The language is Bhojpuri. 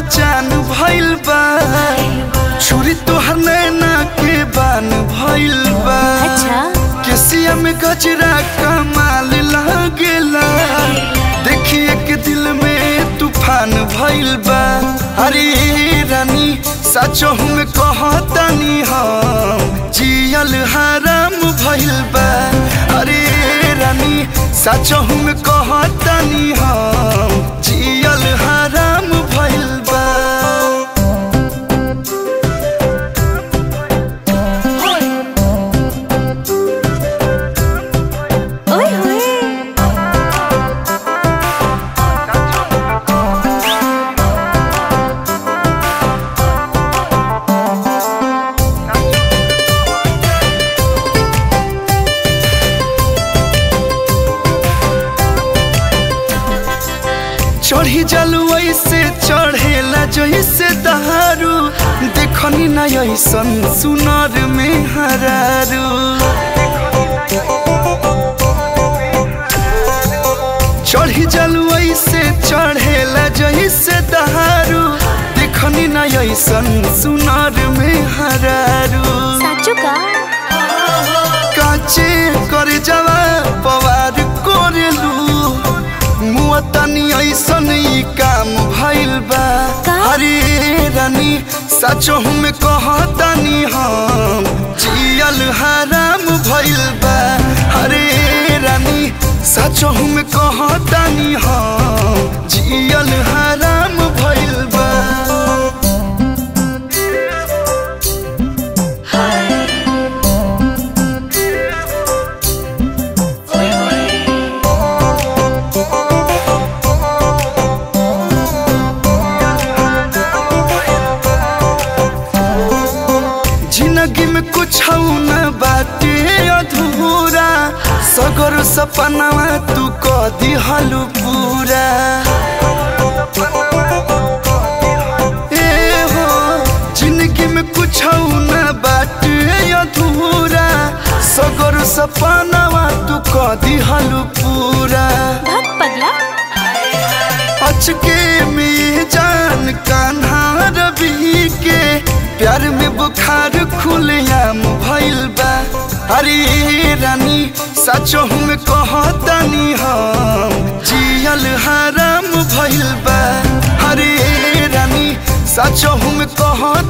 चान भइल बा छुरी तोहर नैना के बान भइल बा अच्छा केसिया में गजरा कमाल लागेला देखिए के दिल में तूफान भइल बा अरे रानी सचो हम कहतानी हम जियल हराम भइल बा अरे रानी सचो हम कहतानी हम जियल हराम भइल बा ओए होए चढ़ी जलू ऐसे चढ़ेला जैसे दहारू देखनी न ऐसन सुनर में हरारू चढ़ी जलू ऐसे चढ़ेला जैसे दहारू देखनी न ऐसन सुनर में हरारू साचो का काचे कर जवा पवार कोरेलू मुआ तनी ऐसन ई काम भइल बा का? अरे रानी सचो हम कहतानी हम जियल हराम भइल बा अरे रानी सचो हम कहतानी हम जियल हराम भइल बा जिंदगी में कुछ न बाटे अधूरा सगर सपनावा तू क दिहलु पूरा ए हो जिंदगी में कुछ न बाटे अधूरा सगर सपनावा तू क दिहलु पूरा भग पगला अचके में जान कान्हा रवि के प्यार में बुखार खुलेआम भइल बा अरे रानी सचो हम कहतानी हम जियल हराम भइल बा अरे रानी सचो हम कहत